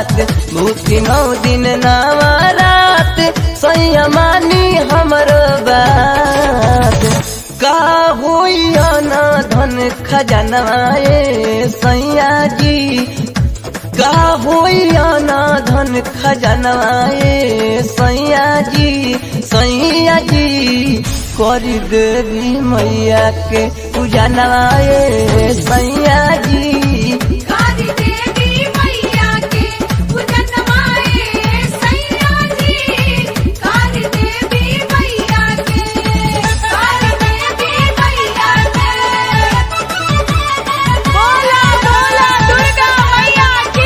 बात भूखी नौ दिन नावा रात सैया मानी हमरो बात का होइया ना धन खजनवा ए सैया जी का होइया ना धन खजनवा ए सैया जी सैया जी करी देवी मैया के पूजा नवाए सैया जी काली देवी मैया के पूजन माए सैया जी काली देवी मैया के काली देवी मैया के बोला बोला दुर्गा मैया की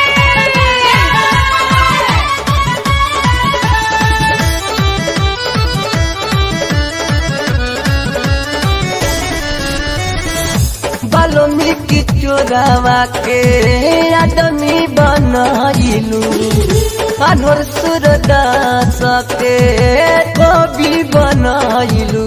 बाल्मीकि चोरावा के आदमी बनाइलू अनोर सूरदास के कवि बनाइलू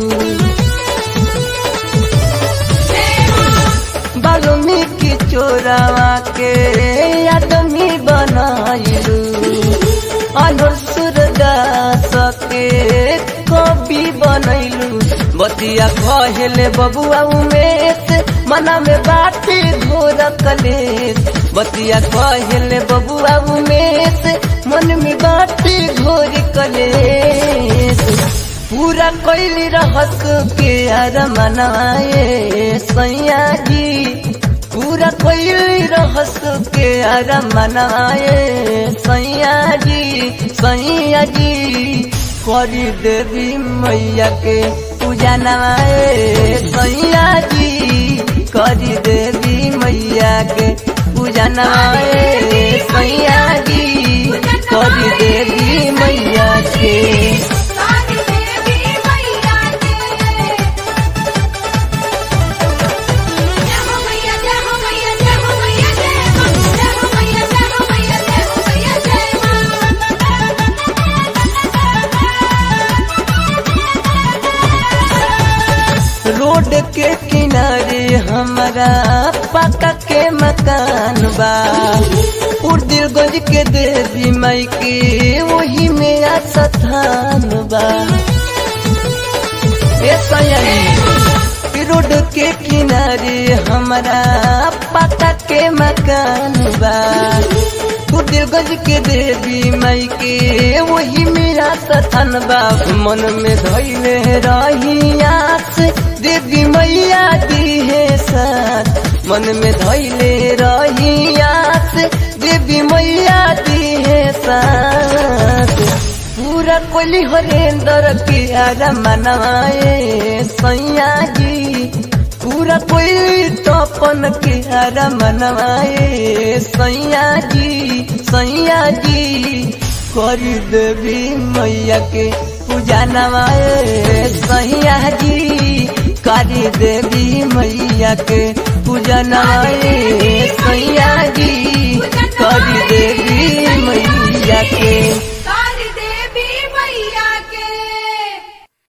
बाल्मीकि चोरावा के आदमी बनाइलू अनोर सूरदास के कवि बनैलू बतिया कहले बबुआ उमेश मना में बाटी घोर कलेश बतिया कहले बबुआ उमेश मन में बाटी घोर कलेश पूरा कैली रहस के यार मनाए सैया जी पूरा कैली रहस के यार मनाए सैया जी सैया जी करी देवी मैया के पूजा नवाए सैया जी करी देवी मैया के पूजा नवाए सैया जी करी देवी मैया के काली देवी मैया के जय हो मैया जय हो मैया जय हो मैया जय मां जय हो मैया जय हो मैया जय हो मैया जय रोड के किनारे हमारा पक्का के मकान बा उर्दिलगंज के देवी माई के वही मेरा स्थान बा ए सयानी रोड के किनारे हमारा पक्का के मकान बा उर्दिलगंज के देवी माई के वही मेरा स्थान बा मन में धैले रही आस देवी मैया दी है साथ मन में धैले रही आस देवी मैया दी है साथ पूरा कोली हरेंद्र के आरा मनाए सैया जी पूरा कोई तपन के आरा मनवाए सैया जी सैया जी करी देवी मैया के पूजा नवाए सैया जी करी देवी मैया के पूजा नवाए सैया जी करी देवी मैया के